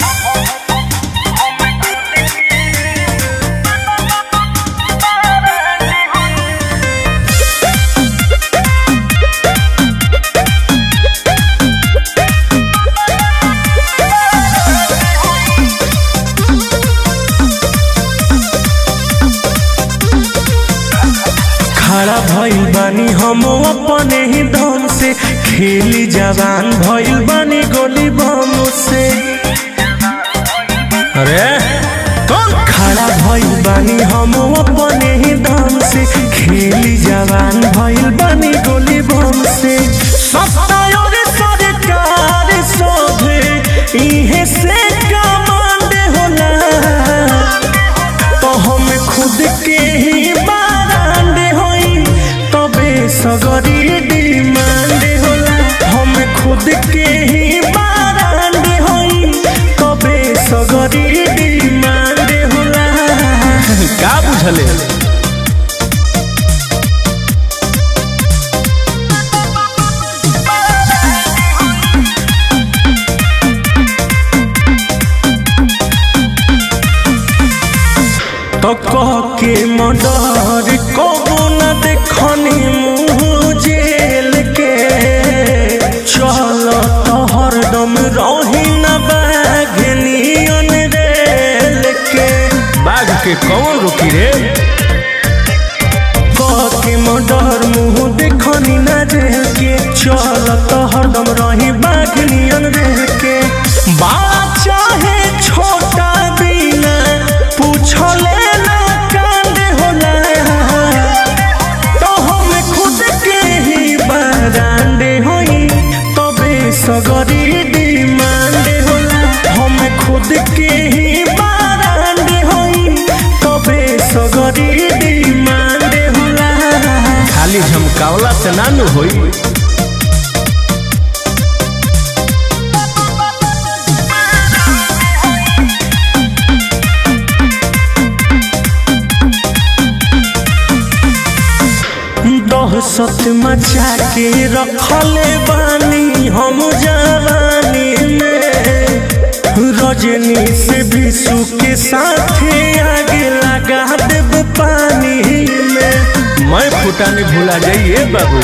खड़ा भइल बानी हम अपने ही दम से खेली जवान भइल बानी गोली बम से अरे कौन खड़ा भइल बानी हम अपने ही दम से खेली जवान भइल बानी गोली बम से सत्तायोर सरकार सोभे इहे से कमांड होला तो हम खुद के ही बारांड होई तबे सगरी डिमांड होला हम खुद के ही बारांड होई तबे सगरी डिमांड होला का बुझले तो कह के मडर कबो न देखनी मुँह जेल के चल तो हरदम रही न बाघनियन रेल के बाघ के कौन रुकी रे कह के मडर मुँह देखनी न जेल के चल तो हरदम रही बाघनियन रेल के बड़ा चाहे छोटा बिना पूछले ना कांड होला तो हम खुद के ही बारांडे होई तबे सगरी डिमांड होला हम खुद के ही बारांडे होई तबे सगरी डिमांड होला खाली झमकावला से नानू होई दहशत मचा के रखले बानी हम जवानी में रजनी से विशु के साथे आगे लगा देब पानी में मैं फुटाने भुला जाइए बाबू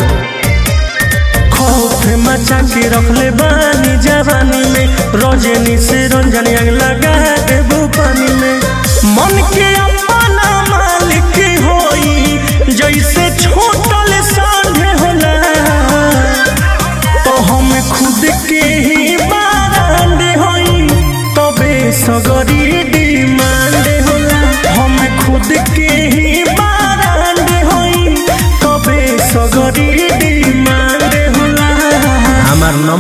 खौफ मचा के रखले बानी जवानी में रजनी से रंजनी आग लगा देब पानी में मन के अपना मालिक होई जैसे छोटल सांढे होला तो हम खुद के ही बारांड होई तबे सगरी डिमांड होला हम खुद के ही बारांड होई तबे सगरी डिमांड होला हमार